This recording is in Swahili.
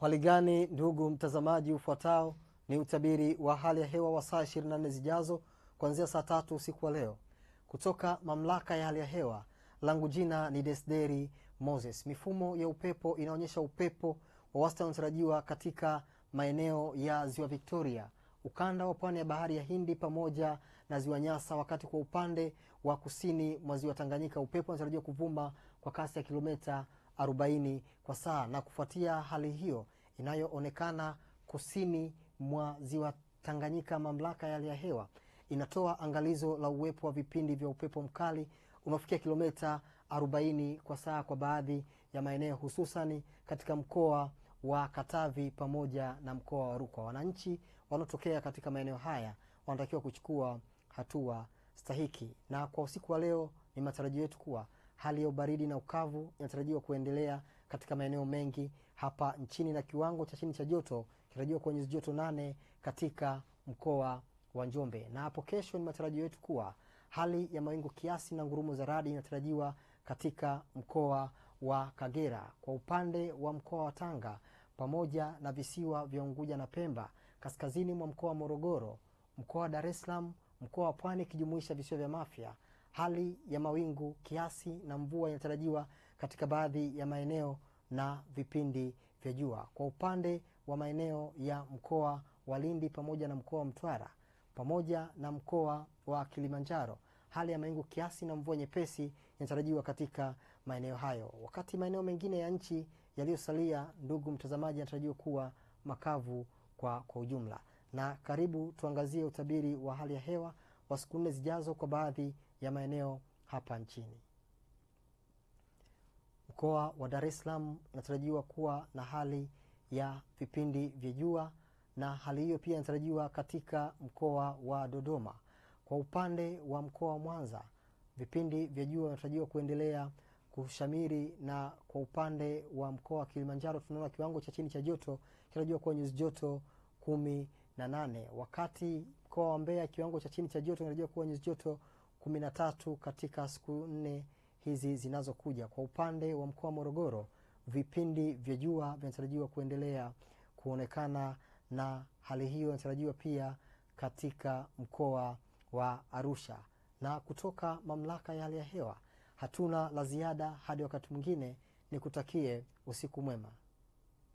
Hali gani ndugu mtazamaji, ufuatao ni utabiri wa hali ya hewa wa saa 24 zijazo kuanzia saa tatu usiku wa leo kutoka mamlaka ya hali ya hewa. Langu jina ni Desderi Moses. Mifumo ya upepo inaonyesha upepo wa wastani unatarajiwa katika maeneo ya ziwa Victoria, ukanda wa pwani ya bahari ya Hindi pamoja na ziwa Nyasa, wakati kwa upande wa kusini mwa ziwa Tanganyika upepo unatarajiwa kuvuma kwa kasi ya kilomita 40 kwa saa. Na kufuatia hali hiyo inayoonekana kusini mwa ziwa Tanganyika, mamlaka ya hali ya hewa inatoa angalizo la uwepo wa vipindi vya upepo mkali unaofikia kilomita 40 kwa saa kwa baadhi ya maeneo hususani katika mkoa wa Katavi pamoja na mkoa wa Rukwa. Wananchi wanaotokea katika maeneo haya wanatakiwa kuchukua hatua stahiki. Na kwa usiku wa leo, ni matarajio yetu kuwa hali ya ubaridi na ukavu inatarajiwa kuendelea katika maeneo mengi hapa nchini na kiwango cha chini cha joto kinatarajiwa kuwa nyuzi joto nane katika mkoa wa Njombe. Na hapo kesho, ni matarajio yetu kuwa hali ya mawingu kiasi na ngurumo za radi inatarajiwa katika mkoa wa Kagera. Kwa upande wa mkoa wa Tanga pamoja na visiwa vya Unguja na Pemba, kaskazini mwa mkoa wa Morogoro, mkoa wa Dar es Salaam, mkoa wa Pwani ikijumuisha visiwa vya Mafia, hali ya mawingu kiasi na mvua inatarajiwa katika baadhi ya maeneo na vipindi vya jua. Kwa upande wa maeneo ya mkoa wa Lindi pamoja na mkoa wa Mtwara pamoja na mkoa wa Kilimanjaro, hali ya mawingu kiasi na mvua nyepesi inatarajiwa katika maeneo hayo, wakati maeneo mengine ya nchi yaliyosalia, ndugu mtazamaji, yanatarajiwa kuwa makavu kwa, kwa ujumla. Na karibu tuangazie utabiri wa hali ya hewa wa siku nne zijazo kwa baadhi ya maeneo hapa nchini. Mkoa wa Dar es Salaam inatarajiwa kuwa na hali ya vipindi vya jua na hali hiyo pia inatarajiwa katika mkoa wa Dodoma. Kwa upande wa mkoa wa Mwanza, vipindi vya jua vinatarajiwa kuendelea kushamiri, na kwa upande wa mkoa wa Kilimanjaro tunaona kiwango cha chini cha joto kinatarajiwa kuwa nyuzi joto kumi na nane wakati mkoa wa Mbeya kiwango cha chini cha joto kinatarajiwa kuwa nyuzi joto kumi na tatu katika siku nne hizi zinazokuja. Kwa upande wa mkoa wa Morogoro, vipindi vya jua vinatarajiwa kuendelea kuonekana na hali hiyo inatarajiwa pia katika mkoa wa Arusha. Na kutoka mamlaka ya hali ya hewa hatuna la ziada hadi wakati mwingine, ni kutakie usiku mwema.